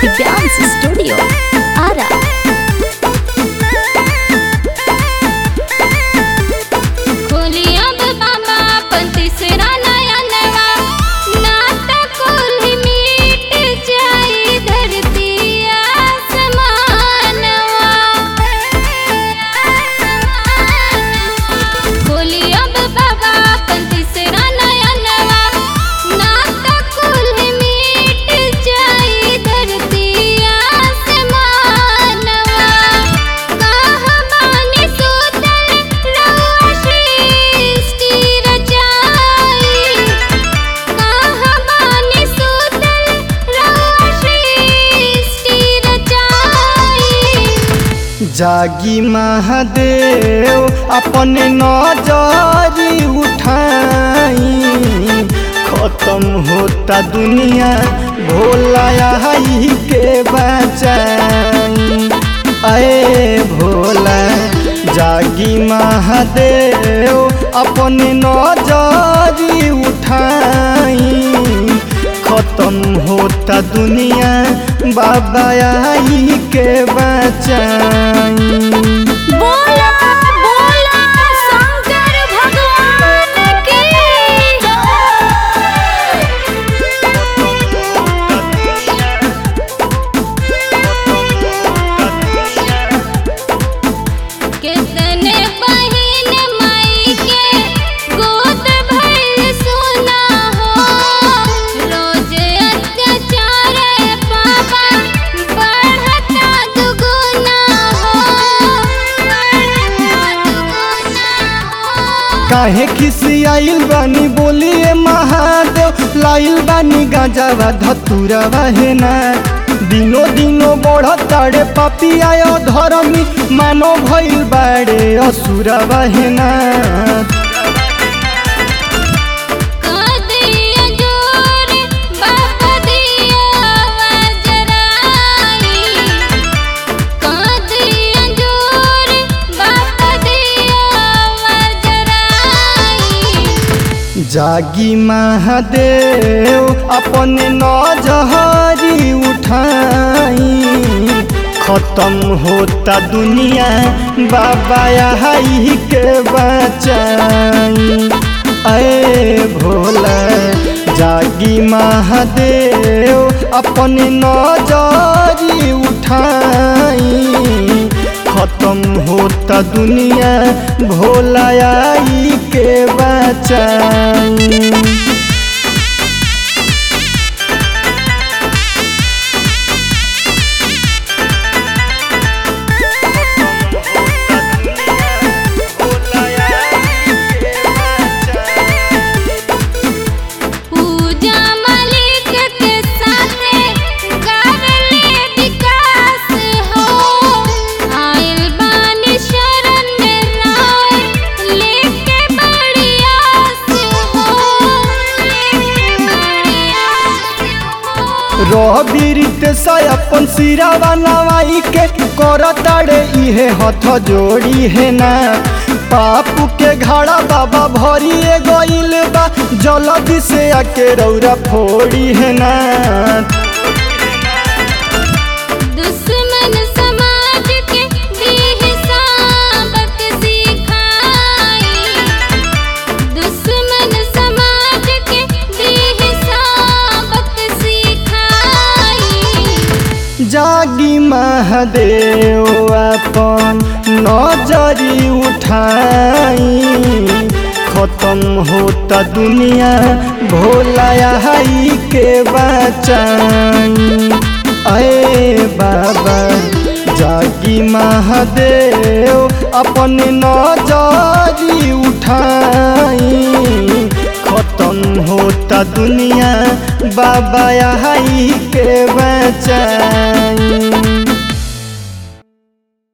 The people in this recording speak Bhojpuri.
दिव्यांश स्टूडियो आरा खोलिया बाबा अपन तीसरा नया नवा नाता कुल मिट जाई धरती आसमानवा खोलिया बाबा अपन तीसरा नया नवा नाता कुल मिट जाई धरती आसमानवा कहानी सुतल रहुआ सृष्टि रचाई कहानी सुतल रहुआ सृष्टि रचाई जागी महादेव अपने नजरी उठाई खत्म होता दुनिया भोला आई के बचाई अरे भोला जागी महादेव अपने नजरी उठाई खत्म होता दुनिया बाबा आई के बचाई बोला बोला शंकर भगवान की कितने बहिन माई के गोद भर सुना हो रोज अत्याचार पापा बढ़ता दुगुना हो बढ़ता दुगुना हो काहे खिसियाइल बानी बोलिए महादेव लाइल बानी गाजावा धतुरवा है ना दिनो दिनो बढ़ताड़े पापी आयो धर्मी मानो भइल बाड़े असुरवा है ना दिया जोर बाप दिया वजराई दिया जोर बाप दिया वजराई जागी महादेव अपने नजहरी उठाई खत्म होता दुनिया बाबा आई के बचाई अरे भोला जागी महादेव अपने नजरी उठाई खत्म होता दुनिया भोला आई के बचाई पूजा मालिक के साथे कर ले विकास हो आइल बानी शरण में राय लेके बड़ी आस हो लेके बड़ी आस हो रबीरित से अपन सिरावा नवाई के करताड़े इहे हथ जोड़ी है ना पापू के घड़ा बाबा भरिए गइल बा जल्दी से आके रौरा फोड़ी है ना दुश्मन समाज के भी सबक सिखाई दुश्मन समाज के भी सबक सिखाई जागी महादेव अपन नजरी उठाई खत्म होता दुनिया भोला आई के बचाई अरे बाबा जागी महादेव अपन नजरी उठाई खत्म होता दुनिया बाबा आई के बचाई